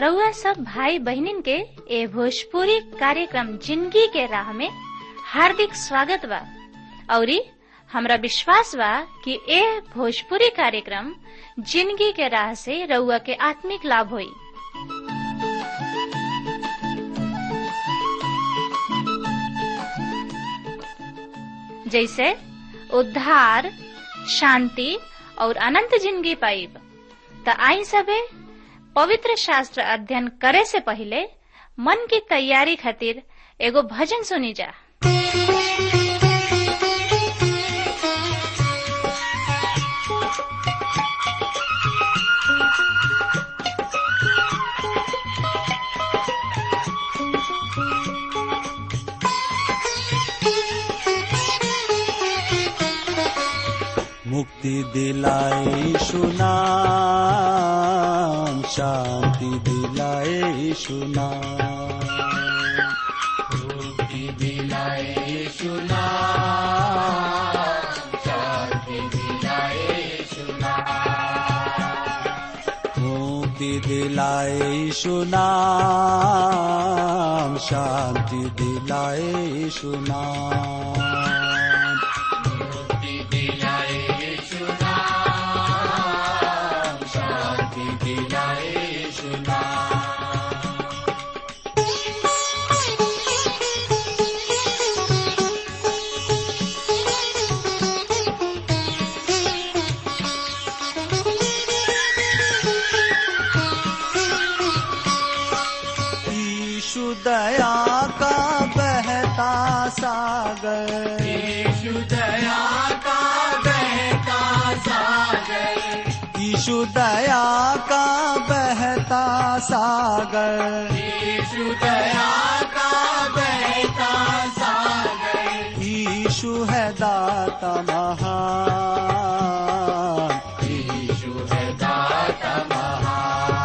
रउआ सब भाई बहनिन के ए भोजपुरी कार्यक्रम जिंदगी के राह में हार्दिक स्वागत बा औरी हमरा विश्वास बा कि ए भोजपुरी कार्यक्रम जिंदगी के राह से रउआ के आत्मिक लाभ होई जैसे उद्धार शांति और अनंत जिंदगी पाइब त आई सबे पवित्र शास्त्र अध्ययन करे से पहले मन की तैयारी खातिर एगो भजन सुनी जा मुक्ति दिलाए सुनाम शांति दिलाए सुनाम मुक्ति दिलाए सुनाम शांति दिलाए सुनाम मुक्ति दिलाए सुनाम शांति दिलाए सुनाम मुक्ति दिलाए सुनाम शांति दिलाए सुनाम ईशु दया का बहता सागर ईशु दया का बहता सागर ईशु दया का बहता सागर ईशु दया का बहता सागर ईशु है दाता महान ईशु है दाता महान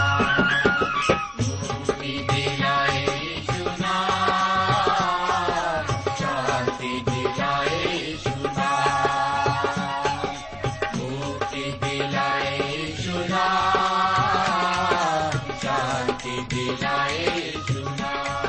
मुक्ति दिलाए सुना शांति दिलाए सुना मुक्ति दिलाए सुना शांति दिलाए सुना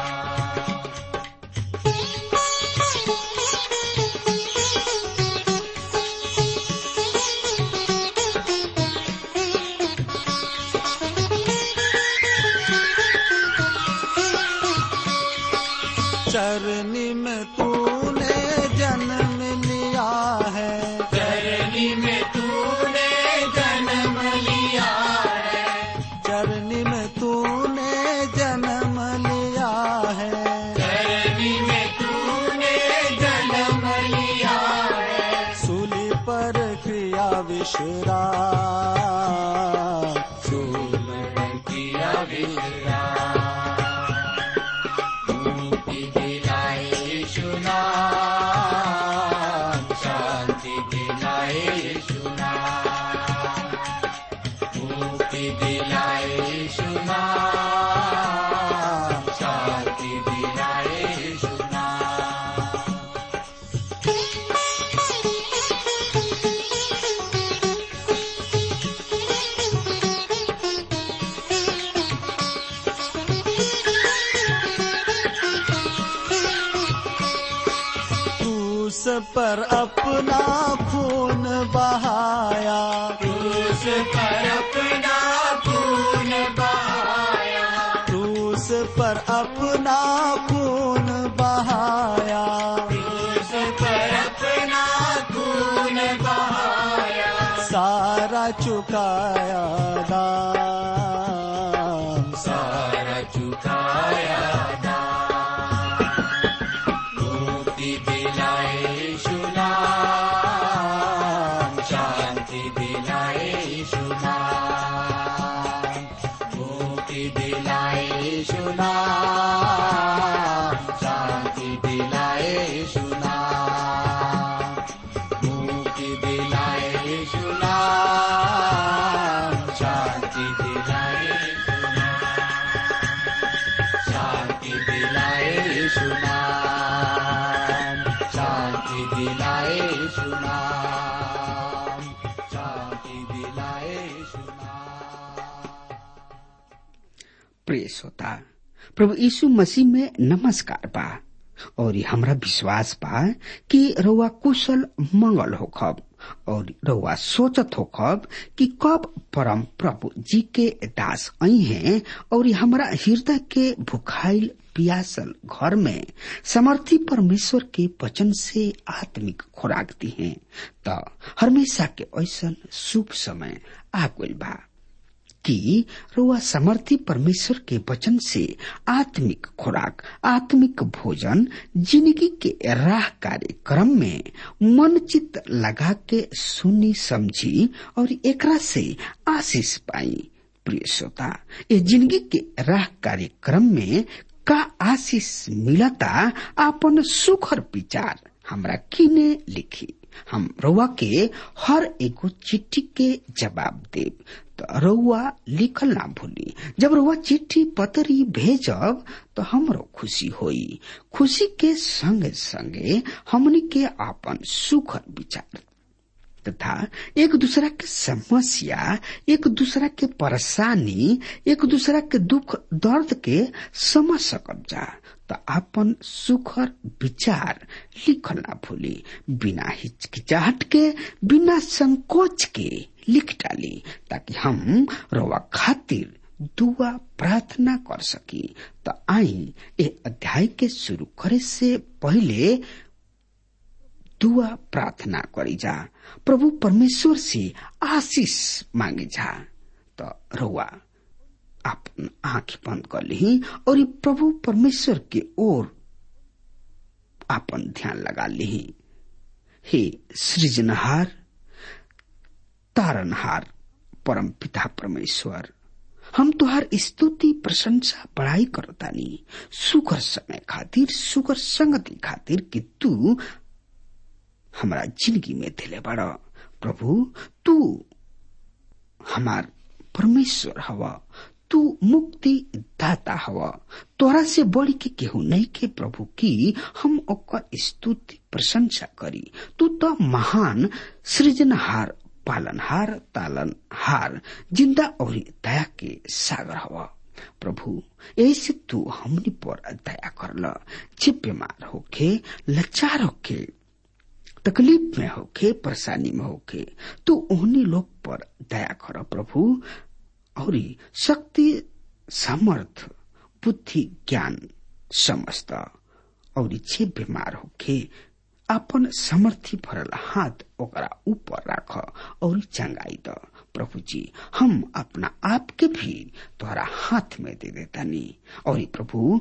चरनी में तूने जन्म लिया है चरनी में तूने जन्म लिया है चरनी में तूने जन्म लिया है चरनी में तूने जन्म लिया है सूली पर क्रिया विश्राम सूली पर क्रिया विश्राम मुक्ति दिलाए सुना शांति दिलाए सुना मुक्ति दिलाए सुना शांति दिलाए सुना क्रूस पर अपना खून बहाया क्रूस पर अपना खून बहाया क्रूस पर अपना खून बहाया क्रूस पर अपना खून बहाया सारा चुकाया दाम सारा चुकाया दाम मुक्ति दिलाए सुना शांति दिलाए सुना मुक्ति दिलाए सुना शांति दिलाए सुना मुक्ति दिलाए सुना शांति दिलाए सुना शांति दिलाए सुना शांति दिलाए सुना शांति दिलाए सुना प्रिय श्रोता प्रभु यीशु मसीह में नमस्कार बा और हमरा विश्वास बा कि रउआ कुशल मंगल होखब और रउआ सोचत होखब कि कब परम प्रभु जी के दास आई हैं और हमरा हृदय के भुखाइल पियासल घर में समर्थी परमेश्वर के वचन से आत्मिक खुराक दी है त हमेशा के ऐसा शुभ समय आ गइल बा कि रुआ समर्थी परमेश्वर के वचन से आत्मिक खुराक आत्मिक भोजन जिंदगी के राह कार्यक्रम में मन चित लगा के सुनी समझी और एकरा से आशीष पाई प्रिय श्रोता ये जिंदगी के राह कार्यक्रम में का आशीष मिलता आपन सुखर विचार हमरा किने लिखी हम रउआ के हर एगो चिट्ठी के जवाब देब तो रउआ लिखल ना भूली जब रउआ चिट्ठी पतरी भेजब तो हमरो खुशी होई खुशी के संगे संगे हमनी के आपन सुखर विचार तथा एक दूसरा के समस्या एक दूसरा के परेशानी एक दूसरा के दुख दर्द के समझ सकब जा तो अपन सुखर विचार लिखल ना भूली बिना हिचकिचाहट के बिना संकोच के लिख डाली ताकि हम रवा खातिर दुआ प्रार्थना कर सकी तो आई ए अध्याय के शुरू करे से पहले दुआ प्रार्थना करी जा प्रभु परमेश्वर से आशीष मांगे जा तो रउआ अपन आंख बंद कर ली और प्रभु परमेश्वर के ओर अपन ध्यान लगा ली हे सृजनहार तारनहार परम पिता परमेश्वर हम तुहार स्तुति प्रशंसा बड़ाई करतानी सुगर समय खातिर सुगर संगति खातिर कि तू हमारा जिंदगी में दिले बड़ा प्रभु तू हमार परमेश्वर हवा तू मुक्ति दाता हवा तोरा से बढ़ के केहू नहीं के प्रभु की हम ओकर स्तुति प्रशंसा करी तू तो महान सृजनहार पालनहार तालनहार जिंदा और दया के सागर हवा प्रभु ऐसे तू हमनी पर दया करल जे बीमार होके लचार होके तकलीफ में होके परेशानी में होके तू उन्हीं लोग पर दया कर प्रभु और शक्ति सामर्थ बुद्धि ज्ञान समस्त और जे बीमार होके अपन समर्थी भरल हाथ ओकरा ऊपर राख और चंगाई द प्रभु जी हम अपना आप के भी तोहरा हाथ में दे देतानी और प्रभु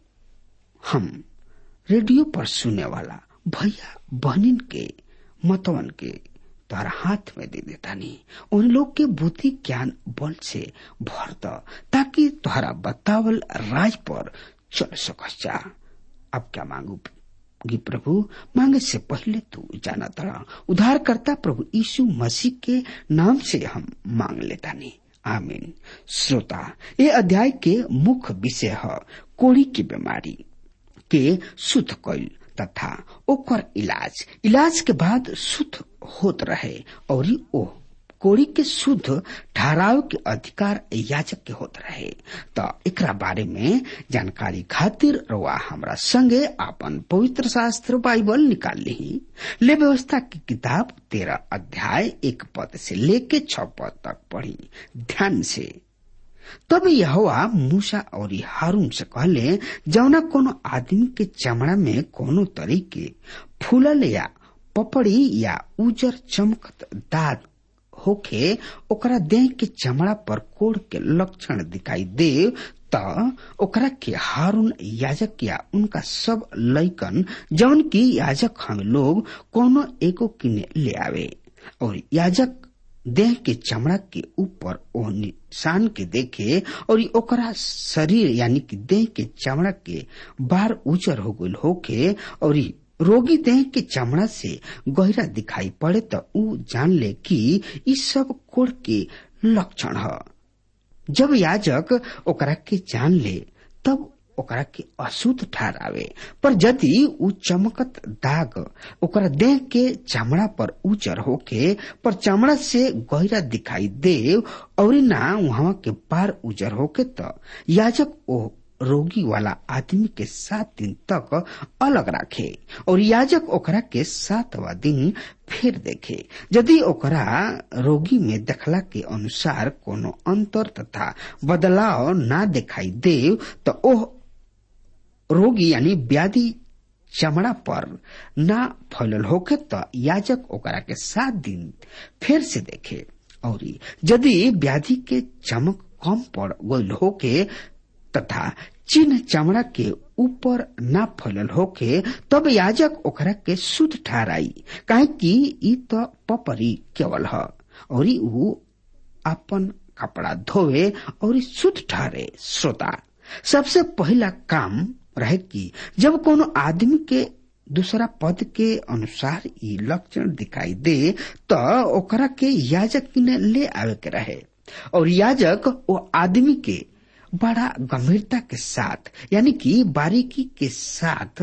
हम रेडियो पर सुने वाला भैया बहनिन के मतवन के तोहरा हाथ में दे देता नहीं उन लोग के बुद्धि ज्ञान बल से भर द ताकि तोहरा बतावल राज पर चल सकस जा अब क्या मांगू गी प्रभु मांगे से पहले तू जाना तड़ा उधार करता प्रभु यीशु मसीह के नाम से हम मांग लेता नहीं आमीन श्रोता ये अध्याय के मुख्य विषय है कोड़ी की बीमारी के शुद्ध कैल तथा ओकर इलाज इलाज के बाद शुद्ध होत रहे और ओ कोड़ी के शुद्ध ठहराव के अधिकार याचक के होत रहे तो एकरा बारे में जानकारी खातिर रवा हमरा संगे अपन पवित्र शास्त्र बाइबल निकाल ली ले व्यवस्था की किताब तेरह अध्याय एक पद से लेके छ पद तक पढ़ी ध्यान से तब यहोवा मूसा और हारून से कहले जौना कोनो आदमी के चमड़ा में कोनो तरीके फूलल या पपड़ी या उजर चमकत दाग होखे ओकरा देह के चमड़ा पर कोड़ के लक्षण दिखाई दे त ओकरा के हारून याजक या उनका सब लैकन जौन की याजक हम लोग कोनो एगो किने ले आवे और याजक देह के चमड़ा के ऊपर ओ निशान के देखे और ओकरा शरीर यानी कि देह के चमड़ा के बार उजर हो गल होके और रोगी देह के चमड़ा से गहरा दिखाई पड़े तो ऊ जान ले कि ई सब कोड़ के लक्षण है जब याजक ओकरा के जान ले तब ओकरा के अशुद्ध ठहरावे पर यदि उ चमकत दाग ओकरा देह के चमड़ा पर उजर होके पर चमड़ा से गहरा दिखाई दे और ना वहां के पार उजर होके त याजक ओ रोगी वाला आदमी के सात दिन तक अलग राखे और याजक ओकरा के सातवा दिन फिर देखे यदि ओकरा रोगी में देखला के अनुसार कोनो अंतर तथा बदलाव ना दिखाई दे तो ओह रोगी यानी व्याधि चमड़ा पर ना फैलल होके तो याजक ओकरा के सात दिन फिर से देखे और यदि व्याधि के चमक कम पड़ गईल होके तथा चिन्ह चमड़ा के ऊपर ना फैलल होके तब याजक ओकरा के शुद्ध ठहराई काहे कि ई तो पपरी केवल ह और ऊ अपन कपड़ा धोवे और शुद्ध ठहरे श्रोता सबसे पहला काम रहे कि जब कोनो आदमी के दूसरा पद के अनुसार ई लक्षण दिखाई दे तो ओकरा के याजक किने ले आवे के रहे और याजक वो आदमी के बड़ा गंभीरता के साथ यानी कि बारीकी के साथ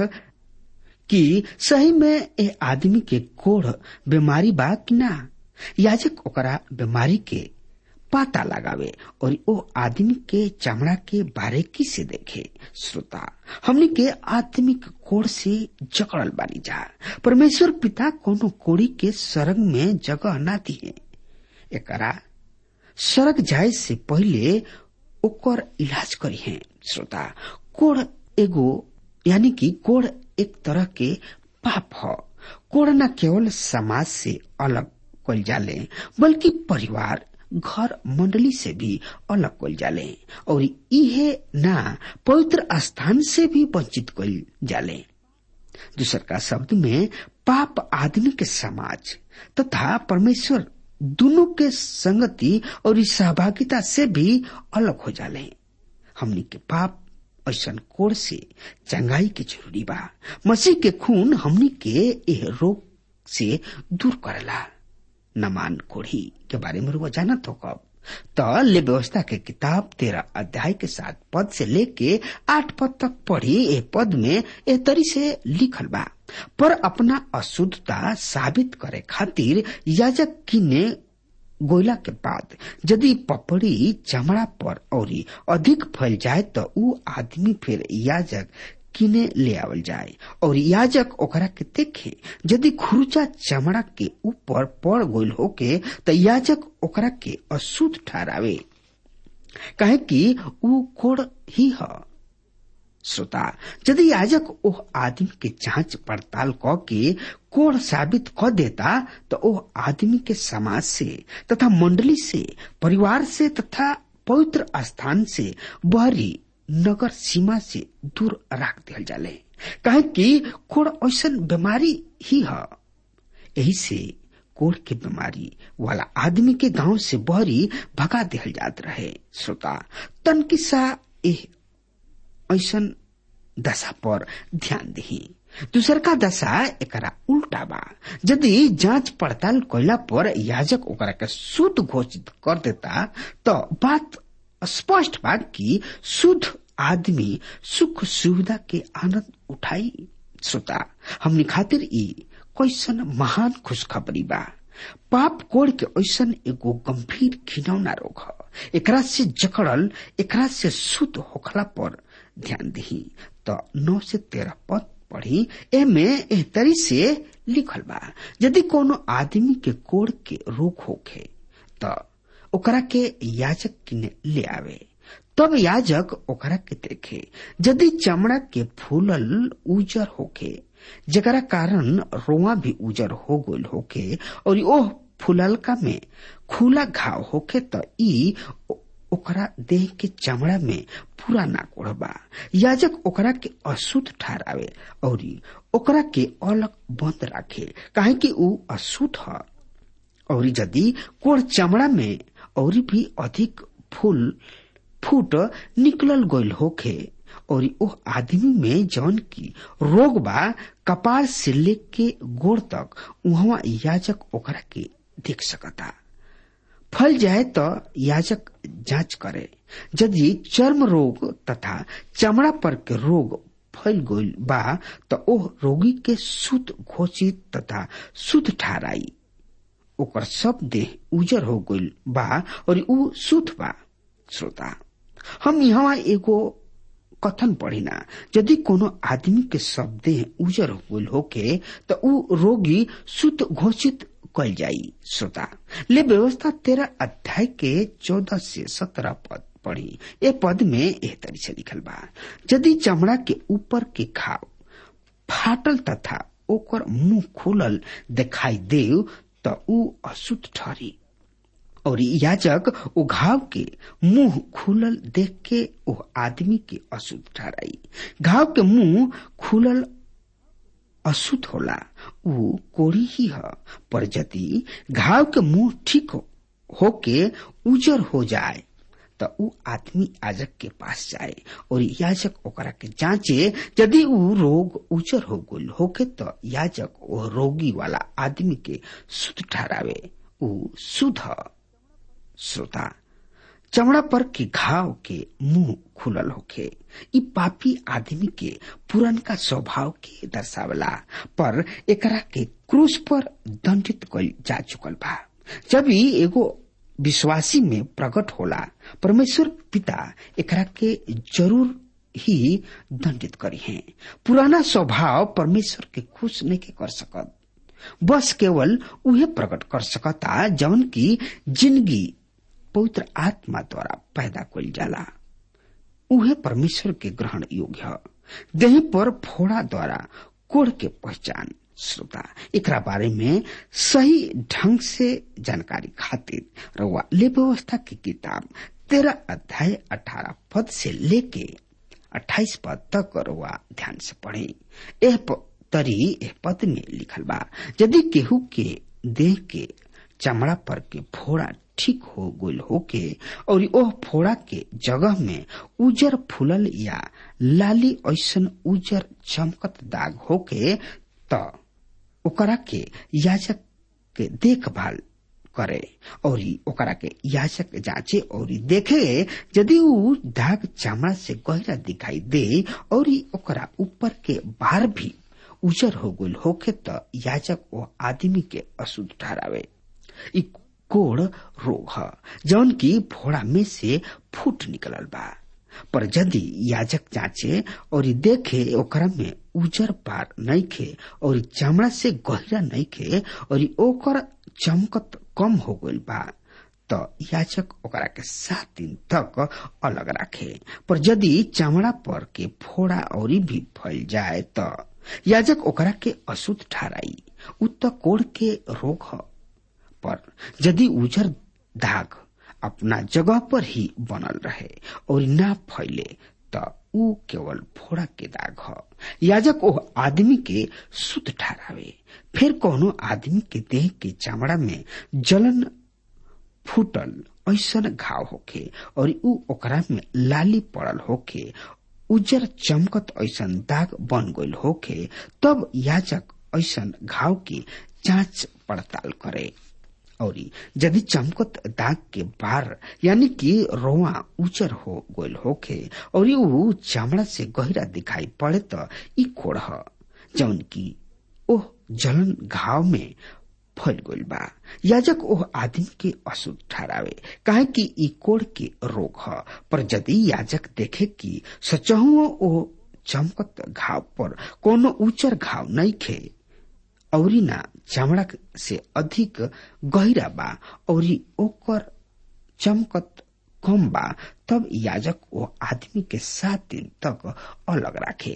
कि सही में ए आदमी के कोढ़ बीमारी बा कि ना याजक ओकरा बीमारी के पता लगावे और ओ आदमी के चमड़ा के बारीकी से देखे श्रोता हमने के आत्मिक कोड़ से जकड़ल बानी जा परमेश्वर पिता कोनो कोड़ी के सरग में जगह ना दिए एकरा सरग जाए से पहले ओकर इलाज करी है श्रोता कोड़ एगो यानी कि कोड़ एक तरह के पाप ह कोड़ न केवल समाज से अलग कल जाले बल्कि परिवार घर मंडली से भी अलग कल जाले और इहे ना पवित्र स्थान से भी वंचित कल जाले दूसर का शब्द में पाप आदमी के समाज तथा परमेश्वर दोनों के संगति और इस सहभागिता से भी अलग हो जाले हमनी के पाप ऐसा कोड़ से चंगाई के जरूरी बा मसीह के खून हमनी के एह रोग से दूर करेला नमान कोढ़ी के बारे में रुआ जाना तो कब तो ले व्यवस्था के किताब तेरह अध्याय के सात पद से लेके आठ पद तक पढ़ी ए पद में ए तरी से लिखल बा पर अपना अशुद्धता साबित करे खातिर याजक किने गोयला के बाद यदि पपड़ी चमड़ा पर और अधिक फैल जाए तो ऊ आदमी फिर याजक किने ले आवल जाए और याजक ओकरा के देखे यदि खुरुचा चमड़ा के ऊपर पड़ गोल होके तो याजक ओकरा के अशुद्ध ठहरावे कहे कि ऊ कोड़ ही है श्रोता यदि याजक ओह आदमी के जांच पड़ताल क के कोड़ साबित क देता तो ओह आदमी के समाज से तथा मंडली से परिवार से तथा पवित्र स्थान से बहरी नगर सीमा से दूर रख दिया जाले कहे कि कोड़ ऐसा बीमारी ही है यही से कोड़ के बीमारी वाला आदमी के गांव से बहरी भगा दिया जात रहे श्रोता तन किस्सा ऐसा दशा पर ध्यान दही दूसर का दशा एकरा उल्टा बा यदि जांच पड़ताल कैला पर याजक ओकरा के शुद्ध घोषित कर देता तो बात स्पष्ट बा कि शुद्ध आदमी सुख सुविधा के आनंद उठाई श्रोता हमनी खातिर ई कैसन महान खुशखबरी बा पाप कोड़ के ऐसन एगो गंभीर घिनौना रोग ह एकरा से जकड़ल एकरा से शुद्ध होखला पर ध्यान दही तो नौ से तेरह पद पढ़ी एमे एह तरी से लिखल बा यदि कोनो आदमी के कोड़ के रोग होखे तो ओकरा के याजक किने ले आवे तब याजक ओकरा के देखे यदि चमड़ा के फूलल उजर होखे जकरा कारण रोआ भी उजर हो गल होके और ओह फुललका में खुला घाव होके त ई ओकरा देह के चमड़ा में पूरा ना कोड़बा याजक ओकरा के अशुद्ध ठहरावे और ओकरा के अलग बंद राखे काहे कि ऊ अशुद्ध ह और यदि कोड़ चमड़ा में और भी अधिक फूल फूट निकलल गईल होखे और ओह आदमी में जौन की रोग बा कपाल से लेके गोड़ तक वहां याजक ओकरा के देख सकता फल जाए तो याजक जांच करे यदि चर्म रोग तथा चमड़ा पर के रोग फैल गईल बा तो ओह रोगी के शुद्ध घोषित तथा शुद्ध ठहराई ओकर सब देह उजर हो गईल बा और ऊ शुद्ध बा श्रोता हम यहाँ एगो कथन पढ़िना यदि कोनो आदमी के सब देह उजर हो गईल होके तो ऊ रोगी शुद्ध घोषित कल जाई श्रोता ले व्यवस्था तेरह अध्याय के चौदह से सत्रह पद पढ़ी ए पद में एह तरी से लिखल बा यदि चमड़ा के ऊपर के घाव फाटल तथा ओकर मुंह खुलल दिखाई देव त ऊ अशुद्ध ठहरी और याजक ओ घाव के मुंह खुलल देख के ओ आदमी के अशुद्ध ठहराई घाव के मुंह खुलल अशुद्ध होला ऊ कोड़ी ही ह पर यदि घाव के मुंह ठीक होके उजर हो जाए त ऊ आदमी याजक के पास जाए और याजक ओकरा के जांचे यदि ऊ रोग उजर हो गल होके तो याजक ओ रोगी वाला आदमी के शुद्ध ठहरावे ऊ शुद्ध श्रोता चमड़ा पर के घाव के मुंह खुलल होखे इ पापी आदमी के पुरनका स्वभाव के दर्शावला पर एकरा के क्रूस पर दंडित कल जा चुकल बा जब ही एगो विश्वासी में प्रकट होला परमेश्वर पिता एकरा के जरूर ही दंडित करी है पुराना स्वभाव परमेश्वर के खुश नहीं के कर सकत बस केवल उहे प्रकट कर सकता जवन की जिंदगी पवित्र आत्मा द्वारा पैदा कल जाला उहे परमेश्वर के ग्रहण योग्य है देह पर फोड़ा द्वारा कोड़ के पहचान श्रोता एकरा बारे में सही ढंग से जानकारी खातिर रउआ ले व्यवस्था की किताब तेरह अध्याय अठारह पद से लेके अट्ठाईस पद तक रउआ ध्यान से पढ़े एह तरी एह पद में लिखल बा यदि केहू के देह के चमड़ा पर के फोड़ा ठीक हो गईल होके और ओह फोड़ा के जगह में उजर फूलल या लाली ऐसन उजर चमकत दाग होके त ओकरा के याजक के देखभाल करे और ओकरा के याजक जांचे और देखे यदि ऊ दाग चमड़ा से गहरा दिखाई दे और ओकरा ऊपर के बाहर भी उजर हो गईल होके त याजक वो आदमी के अशुद्ध ठहरावे इ कोड़ रोग है जौन की फोड़ा में से फूट निकलल बा पर यदि याजक जांचे और देखे ओकरा में उजर पार नहीं खे और चमड़ा से गहरा नहीं खे और ओकर चमकत कम हो गईल बा तो याजक ओकरा के सात दिन तक अलग रखे पर यदि चमड़ा पर के फोड़ा और भी फैल जाए तो याजक ओकरा के अशुद्ध ठहराई उ तो कोड़ के रोग है पर यदि उजर दाग अपना जगह पर ही बनल रहे और ना फैले त ऊ केवल फोड़ा के दाग ह याजक ओह आदमी के शुद्ध ठहरावे फिर कोनो आदमी के देह के चमड़ा में जलन फूटल ऐसन घाव होखे और ऊ ओकरा में लाली पड़ल होखे उजर चमकत ऐसन दाग बन गईल होखे तब याजक ऐसन घाव की जांच पड़ताल करे और यदि चमकत दाग के बार यानी कि रोआ उचर हो गोल होखे और ऊ चमड़ा से गहरा दिखाई पड़े तो ई कोड़ जौन की ओह जलन घाव में फैल गईल बा याजक ओह आदमी के अशुद्ध ठहरावे काहे कि ई कोड़ के रोग ह पर यदि याजक देखे कि सचहुओ ओ चमकत घाव पर कोनो उचर घाव नहीं खे औरी ना चमड़ा से अधिक गहरा बा और ओकर चमकत कम बा तब याजक वो आदमी के सात दिन तक अलग रखे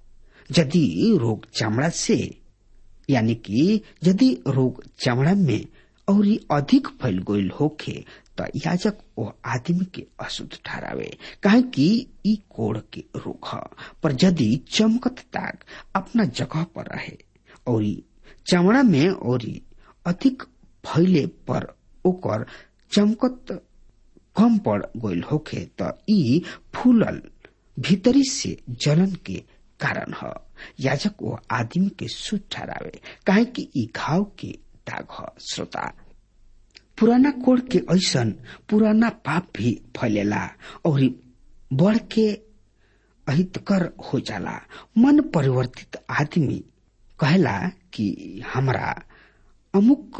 यदि रोग चमड़ा से यानी कि यदि रोग चमड़ा में और अधिक फैल गईल होखे तो याजक वो आदमी के अशुद्ध ठहरावे काहे कि ई कोड़ के रोग ह पर यदि चमकत दाग अपना जगह पर रहे और चमड़ा में और अधिक फैले पर ओकर चमकत कम पड़ गईल होखे त ई फूलल भीतरी से जलन के कारण ह याजक वो आदमी के शुद्ध ठहरावे काहे कि ई घाव के दाग ह श्रोता पुराना कोड के ऐसन पुराना पाप भी फैलेला और बढ़ के अहितकर हो जाला मन परिवर्तित आदमी कहला कि हमरा अमुक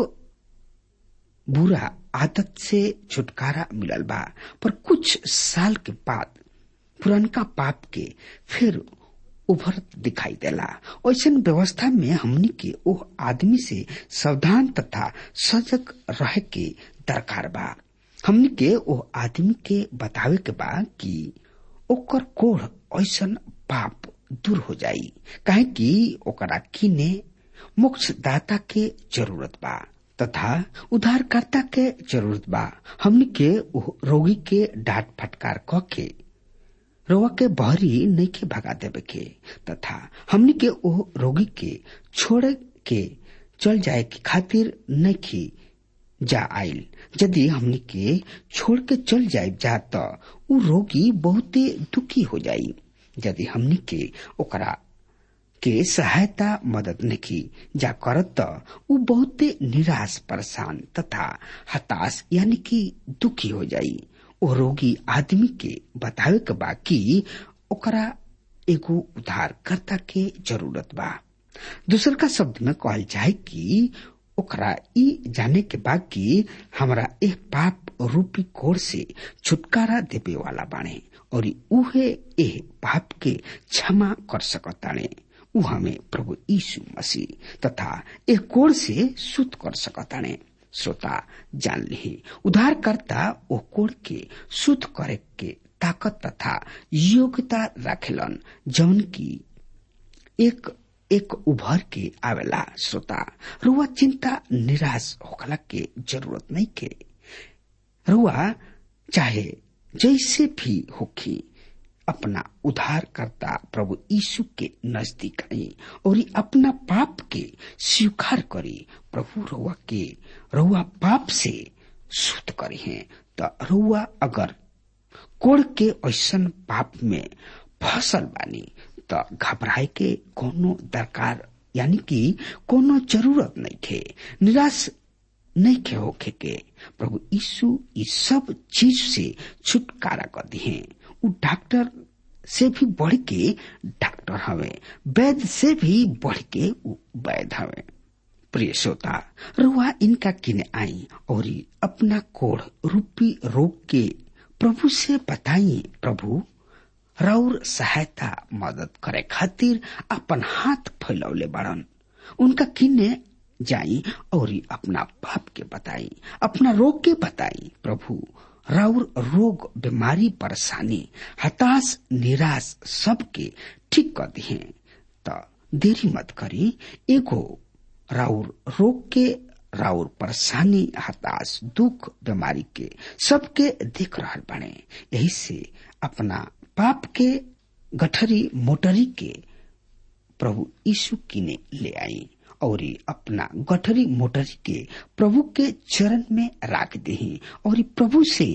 बुरा आदत से छुटकारा मिलल बा पर कुछ साल के बाद पुरनका पाप के फिर उभरत दिखाई देला ऐसन व्यवस्था में हमनी के ओ आदमी से सावधान तथा सजग रह के दरकार बा हमनी के ओ आदमी के बतावे के बा कि ओकर कोढ़ ऐसन पाप दूर हो जाई काहे कि ओकरा किने मोक्षदाता के जरूरत बा तथा उद्धारकर्ता के जरूरत बा हमनी के रोगी के डांट फटकार क के रोवा के बहरी नहीं के भगा देवे के तथा हमनी के ओ रोगी के छोड़ के चल जाए के खातिर नहीं की जा आइल यदि हमनी के छोड़ के चल जाए जा तो उ रोगी बहुते दुखी हो जाई यदि हमनी के ओकरा के सहायता मदद नहीं जा करत त उ बहुते निराश परेशान तथा हताश यानी कि दुखी हो जाई ओ रोगी आदमी के बतावे के बा कि ओकरा एगो उद्धारकर्ता के जरूरत बा दूसर का शब्द में कहल जाए कि ओकरा ई जाने के बा कि हमरा एक पाप रूपी कोड़ से छुटकारा देवे वाला बाणे और उहे एह पाप के क्षमा कर सकताणे उ हमें प्रभु यीशु मसीह तथा एक कोड़ से शुद्ध कर सकताणे श्रोता जान ली उद्धारकर्ता ओ कोड़ के शुद्ध करे के ताकत तथा योग्यता रखेलन जौन की एक एक उभर के आवेला श्रोता रुआ चिंता निराश होखला के जरूरत नहीं के रुआ चाहे जैसे भी होखी अपना उद्धार करता प्रभु यीशु के नजदीक आई और अपना पाप के स्वीकार करी प्रभु रुआ के रुआ पाप से शुद्ध करी है तो रुआ अगर कोड़ के ऐसन पाप में फसल बानी तो घबराए के कोनो दरकार यानी कि कोनो जरूरत नहीं थे निराश नहीं के होखे के प्रभु यीशु इस सब चीज से छुटकारा कर दिए उ डॉक्टर से भी बढ़ के डॉक्टर हवे वैद्य से भी बढ़ के उ वैद्य हवे प्रिय श्रोता रुआ इनका किने आई और अपना कोढ़ रूपी रोग के प्रभु से बताइए प्रभु राउर सहायता मदद करे खातिर अपन हाथ फैलौले बड़न उनका किन्ने जाई और अपना पाप के बताई अपना रोग के बताई प्रभु राउर रोग बीमारी परेशानी हताश निराश सबके ठीक कर दिए त देरी मत करी एगो राउर रोग के राउर परेशानी हताश दुख बीमारी के सबके देख रहा बने यही से अपना पाप के गठरी मोटरी के प्रभु यीशु किने ले आई और अपना गठरी मोटरी के प्रभु के चरण में राख दही और प्रभु से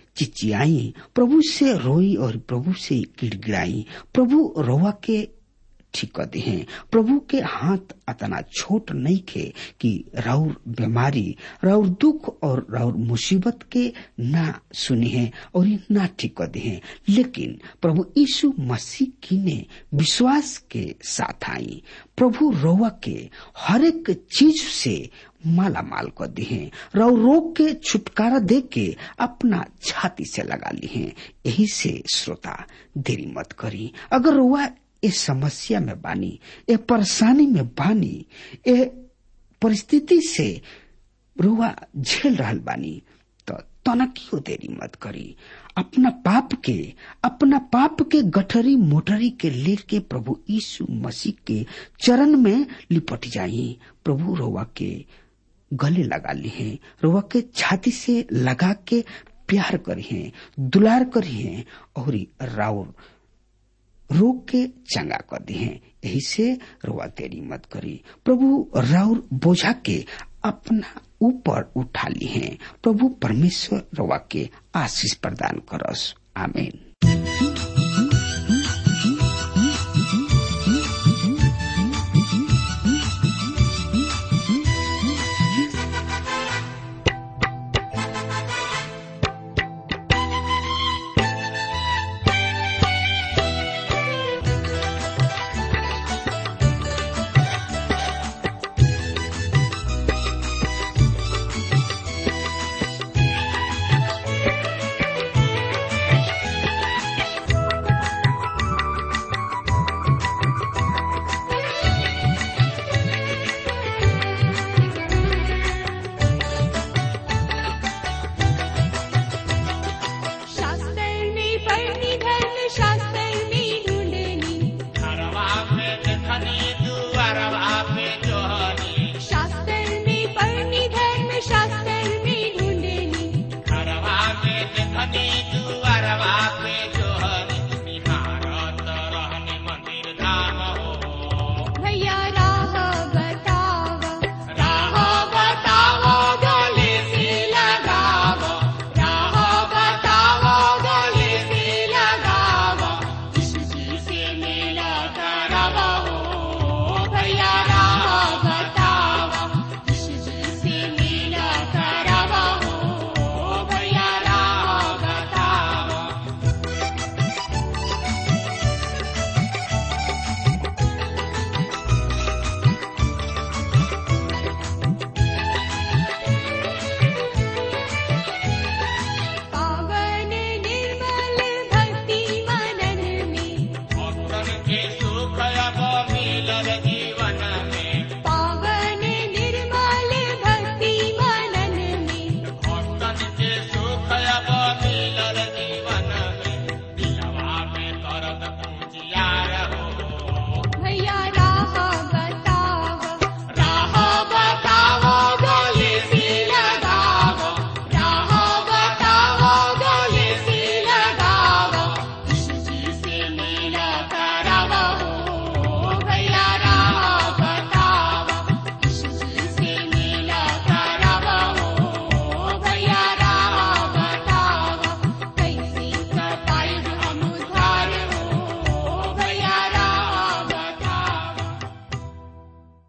चिचियाई प्रभु से रोई और प्रभु से गिड़गिड़ाई प्रभु रोवा के ठीक कर दिए प्रभु के हाथ अतना छोट नहीं खे कि राउर बीमारी राउर दुख और राउर मुसीबत के ना सुनी है और ना ठीक कर दिए लेकिन प्रभु यीशु मसीह की ने विश्वास के साथ आई प्रभु रोवा के हर एक चीज से माला माल कर दिए राउ रोग के छुटकारा दे के अपना छाती से लगा ली है यही से श्रोता देरी मत करी अगर रोवा ए समस्या में बानी ए परेशानी में बानी ए परिस्थिति से रुआ झेल रहल बानी तो तनकियो देरी मत करी अपना पाप के अपना पाप के गठरी मोटरी के लेके प्रभु यीशु मसीह के चरण में लिपट जाई प्रभु रोवा के गले लगा ली है रोवा के छाती से लगा के प्यार करी है दुलार करी है और राउर रोग के चंगा कर दी है यही से रोआ तेरी मत करी प्रभु राउर बोझा के अपना ऊपर उठा ली है प्रभु परमेश्वर रोआ के आशीष प्रदान करस आमीन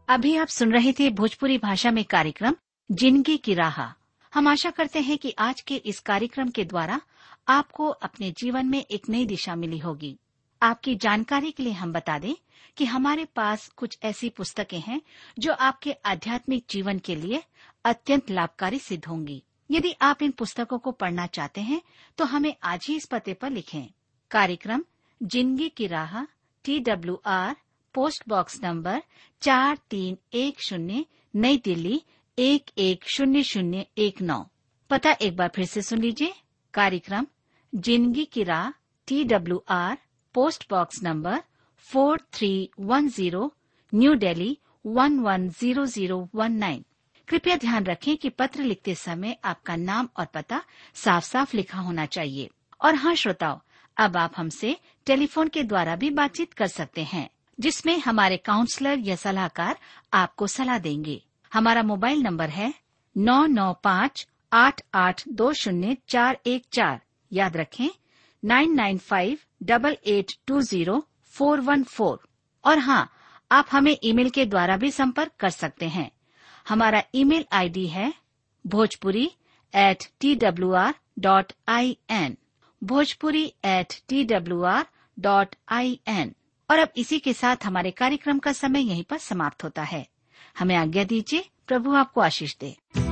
अभी आप सुन रहे थे भोजपुरी भाषा में कार्यक्रम जिंदगी की राह हम आशा करते हैं कि आज के इस कार्यक्रम के द्वारा आपको अपने जीवन में एक नई दिशा मिली होगी आपकी जानकारी के लिए हम बता दें कि हमारे पास कुछ ऐसी पुस्तकें हैं जो आपके आध्यात्मिक जीवन के लिए अत्यंत लाभकारी सिद्ध होंगी यदि आप इन पुस्तकों को पढ़ना चाहते हैं तो हमें आज ही इस पते पर लिखें कार्यक्रम जिंदगी की राह T W R post box number चार तीन एक शून्य नई दिल्ली एक एक शून्य शून्य एक नौ पता एक बार फिर से सुन लीजिए कार्यक्रम जिंदगी की राह T W R post box number four three one zero new Delhi one one zero zero one nine कृपया ध्यान रखें कि पत्र लिखते समय आपका नाम और पता साफ साफ लिखा होना चाहिए और हाँ श्रोताओ अब आप हमसे टेलीफोन के द्वारा भी बातचीत कर सकते हैं जिसमें हमारे काउंसलर या सलाहकार आपको सलाह देंगे हमारा मोबाइल नंबर है नौ नौ पाँच आठ आठ दो शून्य चार एक चार याद रखें nine nine five double eight two zero four one four और हाँ आप हमें ईमेल के द्वारा भी संपर्क कर सकते हैं हमारा ईमेल आईडी है Bhojpuri at T W R dot I N Bhojpuri at T W R dot I N और अब इसी के साथ हमारे कार्यक्रम का समय यहीं पर समाप्त होता है हमें आज्ञा दीजिए प्रभु आपको आशीष दे